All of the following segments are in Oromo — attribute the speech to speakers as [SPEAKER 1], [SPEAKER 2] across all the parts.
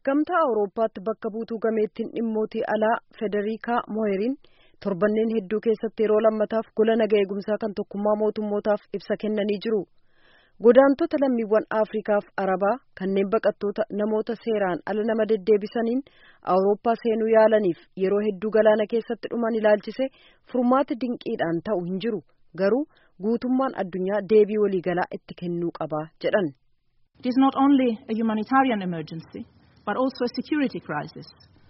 [SPEAKER 1] Gamtaa Awurooppaatti bakka buutuu gameettiin dhimmootii alaa Federikaa Moheeriin torbanneen hedduu keessatti yeroo lammataaf gola naga eegumsaa kan tokkummaa mootummootaaf ibsa kennanii jiru. Godaantota lammiiwwan Afriikaaf Arabaa kanneen baqattoota namoota seeraan ala nama deddeebisaniin Awurooppaa seenuu yaalaniif yeroo hedduu galaana keessatti dhuman ilaalchise furmaati dinqiidhaan ta'u hin jiru. Garuu guutummaan addunyaa deebii waliigalaa itti kennuu qaba jedhan.
[SPEAKER 2] It is not only a humanitarian emergency, but also a security crisis.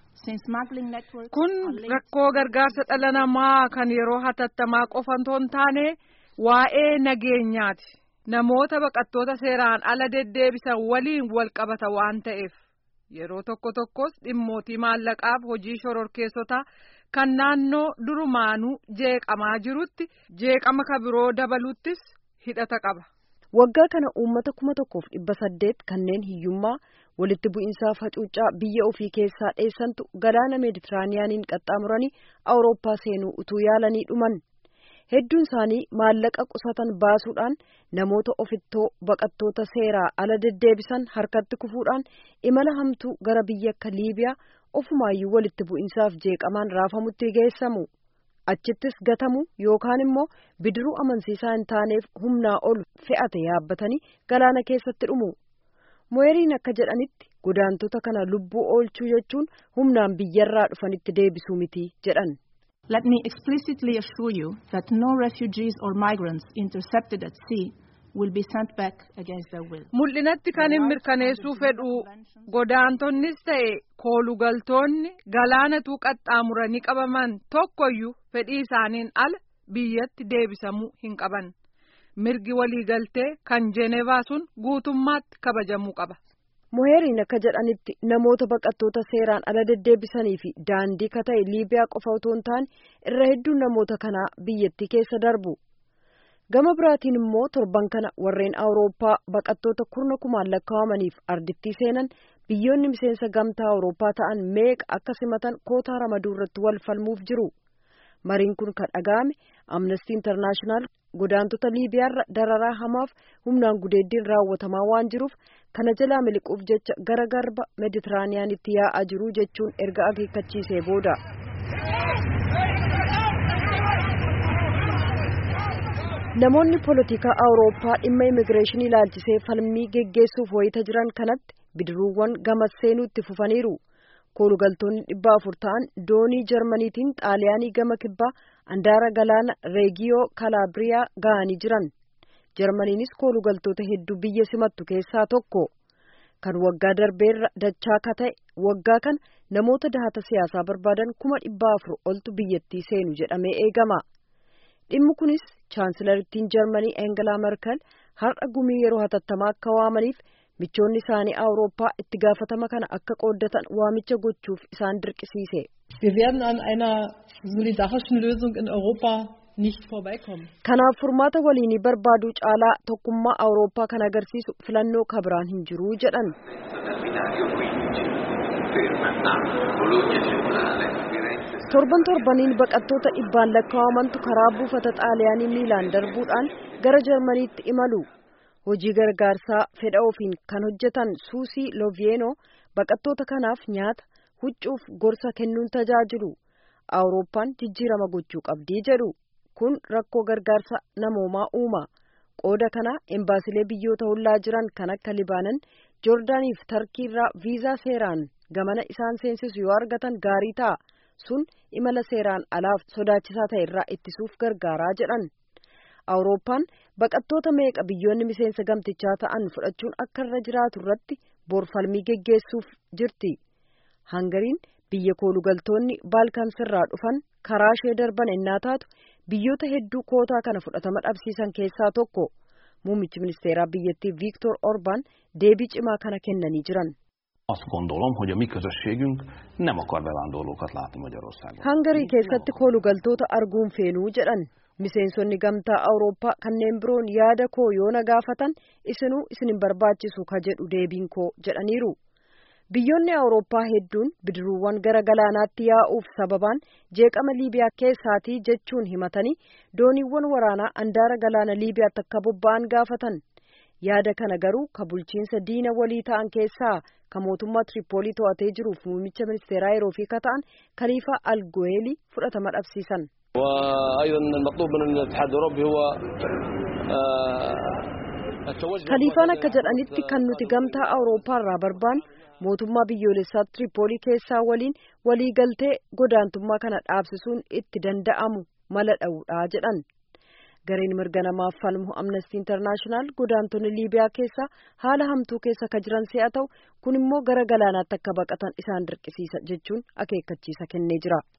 [SPEAKER 3] Kun rakkoo gargaarsa dhala namaa kan yeroo hatattamaa qofa otoo hin taane waa'ee nageenyaati. Namoota baqattoota seeraan ala deddeebisan waliin wal qabata waan ta'eef yeroo tokko tokkos dhimmootii maallaqaaf hojii shororkeessotaa kan naannoo durumaanuu jeeqamaa jirutti jeeqama ka biroo dabaluttis hidhata qaba.
[SPEAKER 1] Waggaa kana uummata kuma tokkoof dhibba saddeet kanneen hiyyummaa walitti bu'iinsaa facuucaa biyya ofii keessaa dheessantu galaana meeditiraaniyaaniin qaxxaamuranii awurooppaa seenuu utuu yaalanii dhuman. Hedduun isaanii maallaqa qusatan baasuudhaan namoota ofittoo baqattoota seeraa ala deddeebisan harkatti kufuudhaan imala hamtuu gara biyya akka Liibiyaa ofumaayyuu walitti bu'iinsaaf jeeqamaan raafamutti geessamu. Achittis gatamu yookaan immoo bidiruu amansiisaa hin taaneef humnaa ol fe'ate yaabbatanii galaana keessatti dhumu. Mo'eeriin akka jedhanitti godaantota kana lubbuu oolchuu jechuun humnaan biyyarraa dhufanitti deebisuu miti jedhan.
[SPEAKER 2] Let me explicitly assure you that no refugees or migrants intercepted at sea will be sent back against their will.
[SPEAKER 3] Mul'inatti kan hin mirkaneessuu fedhu godaantonnis ta'e koolugaltoonni galaanatuu qaxxaamuranii qabaman tokkoyyuu fedhii isaaniin ala biyyatti deebisamuu hin qaban. Mirgi waliigaltee kan Jeenevaa sun guutummaatti kabajamuu qaba.
[SPEAKER 1] Moheeriin akka jedhanitti namoota baqattoota seeraan ala deddeebisanii fi daandii ka ta'e Liibiyaa qofa otoo hin taane irra hedduun namoota kanaa biyyattii keessa darbu. Gama biraatiin immoo torban kana warreen Awurooppaa baqattoota kurna kumaan lakkaa'amaniif ardittii seenan biyyoonni miseensa gamtaa Awurooppaa ta'an meeqa akka simatan kootaa ramaduu irratti wal falmuuf jiru. Mariin kun kan dhaga'ame Amnestii Intarnaashinaal godaantota Liibiyaarra dararaa hamaaf humnaan gudeeddiin raawwatamaa waan jiruuf kana jalaa miliquuf jecha gara garba Meeditiraaniyaanitti yaa'aa jiru jechuun erga akeekkachiisee booda. Namoonni poolitikaa Awurooppaa dhimma immigireeshinii ilaalchisee falmii geggeessuuf wayita jiran kanatti bidiruuwwan gamas seenuutti fufaniiru. koolugaltoonni dhibba afur ta'an doonii jarmaniitiin xaaliyaanii gama kibbaa andaara galaana reegiyoo kalaabriyaa ga'anii jiran jarmaniinis koolugaltoota hedduu biyya simattu keessaa tokko kan waggaa darbeerra dachaa ka ta'e waggaa kana namoota dahata siyaasaa barbaadan kuma dhibba afur oltu biyyattii seenu jedhamee eegama dhimmi kunis chaansilarittiin jarmaniieengelaa merkel har'a gumii yeroo hatattamaa akka waamaniif michoonni isaanii awurooppaa itti gaafatama kana akka qooddatan waamicha gochuuf isaan dirqisiise.
[SPEAKER 4] Wir werden an einer solidarischen Lösung in Europa nicht vorbeikommen.
[SPEAKER 1] Kanaaf furmaata waliinii barbaaduu caalaa tokkummaa awurooppaa kan agarsiisu filannoo kabiraan hin jiru jedhan. torban torbaniin baqattoota dhibbaan lakkaa'amantu karaa buufata xaaliyaanii miilaan darbuudhaan gara jarmaniitti imalu. hojii gargaarsaa fedha ofiin kan hojjetan suusii loviyenoo baqattoota kanaaf nyaata huccuuf gorsa kennuun tajaajilu awurooppaan jijjiirama gochuu qabdii jedhu kun rakkoo gargaarsa namoomaa uuma qooda kana embaasilee biyyoota hollaa jiran kan akka libaanan joordaaniif tarkiirraa viizaa seeraan gamana isaan seensisu yoo argatan gaarii ta'a sun imala seeraan alaaf sodaachisaa ta'e irraa ittisuuf gargaaraa jedhan. awurooppaan baqattoota meeqa biyyoonni miseensa gamtichaa ta'an fudhachuun akka irra jiraatu irratti boorfalmii geggeessuuf jirti hangariin biyya koolugaltoonni baalkaansirraa dhufan karaa ishee darban ennaa taatu biyyoota hedduu kootaa kana fudhatama dhabsiisan keessaa tokko muummichi ministeeraa biyyattii viiktor orbaan deebii cimaa kana kennanii jiran.
[SPEAKER 5] Azt gondolom, hogy a mi közösségünk nem akar bevándorlókat látni Magyarországon.
[SPEAKER 1] Hangarii keessatti koolugaltoota arguun feenuu jedhan. miseensonni gamtaa awurooppaa kanneen biroon yaada koo yoo na gaafatan isinuu isin hin barbaachisu ka jedhu deebiin koo jedhaniiru biyyoonni awurooppaa hedduun bidiruuwwan gara galaanaatti yaa'uuf sababaan jeeqama liibiyaa keessaatii jechuun himatanii dooniiwwan waraanaa andaara galaana liibiyaatti akka bobba'an gaafatan yaada kana garuu ka bulchiinsa diina walii ta'an keessaa kan mootummaa Tiripoolii to'atee jiruuf muummicha ministeeraa yeroo fi kata'an Kaliifaa Algoeelii fudhatama dhabsiisan.
[SPEAKER 6] وأيضا المطلوب من الاتحاد الأوروبي هو
[SPEAKER 1] Kaliifaan akka jedhanitti kan nuti gamtaa Awurooppaa irraa barbaannu mootummaa biyyoolessaa Tiripoolii keessaa waliin waliigaltee godaantummaa kana dhaabsisuun itti danda'amu mala dha'uudha jedhan. Gareen mirga namaaf falmu Amnesty International godaantonni Liibiyaa keessa haala hamtuu keessa ka jiran si'a ta'u kun immoo gara galaanaatti akka baqatan isaan dirqisiisa jechuun akeekkachiisa kennee jira.